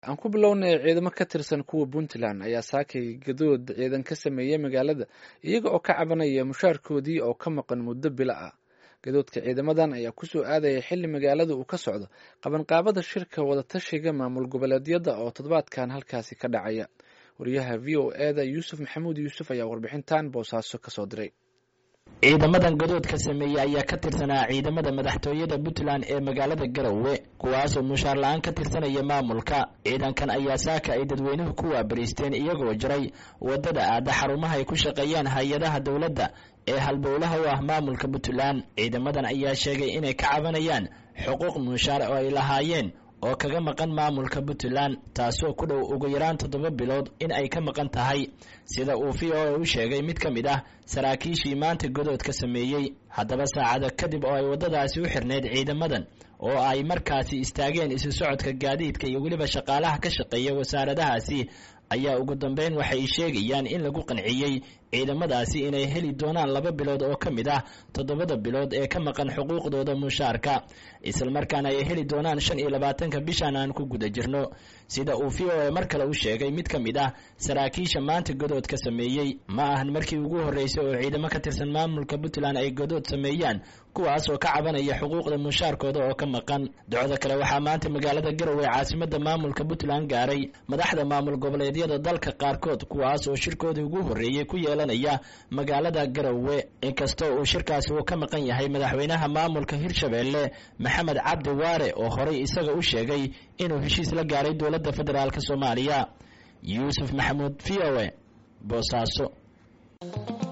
aan ku bilownay ciidamo ka tirsan kuwa puntland ayaa saakay gadood ciidan ka sameeyey magaalada iyaga oo ka cabanaya mushaarkoodii oo ka maqan muddo bilo ah gadoodka ciidamadan ayaa kusoo aadaya xilli magaalada uu ka socdo qabanqaabada shirka wadatashiga maamul goboleedyada oo toddobaadkan halkaasi ka dhacaya wariyaha v o eda yuusuf maxamuud yuusuf ayaa warbixintan boosaaso kasoo diray ciidamadan gadoodka sameeyey ayaa ka tirsanaa ciidamada madaxtooyada puntland ee magaalada garowe kuwaasoo mushaar la-aan ka tirsanaya maamulka ciidankan ayaa saaka ay dadweynuhu ku waabariisteen iyagoo jiray wadada aada xarumaha ay ku shaqeeyaan hay-adaha dowladda ee halbowlaha u ah maamulka puntland ciidamadan ayaa sheegay inay ka cabanayaan xuquuq mushaar oo ay lahaayeen oo kaga maqan maamulka puntland taasoo ku dhow ugu yaraan toddoba bilood in ay ka maqan tahay sida uu v o a u sheegay mid ka mid ah saraakiishii maanta godoodka sameeyey haddaba saacada kadib oo ay waddadaasi u xirnayd ciidamadan oo ay markaasi istaageen isu socodka gaadiidka iyo weliba shaqaalaha ka shaqeeya wasaaradahaasi ayaa ugu dambeyn waxay sheegayaan in lagu qanciyey ciidamadaasi inay heli doonaan laba bilood oo ka mid ah toddobada bilood ee ka maqan xuquuqdooda mushaarka islamarkaana ay heli doonaan shan iyo labaatanka bishan aan ku guda jirno sida uu v o a mar kale u sheegay mid ka mid ah saraakiisha maanta godood ka sameeyey ma ahan markii ugu horreysay oo ciidamo ka tirsan maamulka puntland ay godood sameeyaan kuwaas oo ka cabanaya xuquuqda mushaarkooda oo ka maqan docda kale waxaa maanta magaalada garowe caasimada maamulka puntland gaaray madaxda maamul goboleedyada dalka qaarkood kuwaas oo shirkoodii ugu horreeyey ku yeelanaya magaalada garowe inkastoo uu shirkaasi uu ka maqan yahay madaxweynaha maamulka hirshabeelle maxamed cabdi waare oo horey isaga u sheegay inuu heshiis la gaaray dowladda federaalk soomaaliya yuusuf maxamuud v o a boosaaso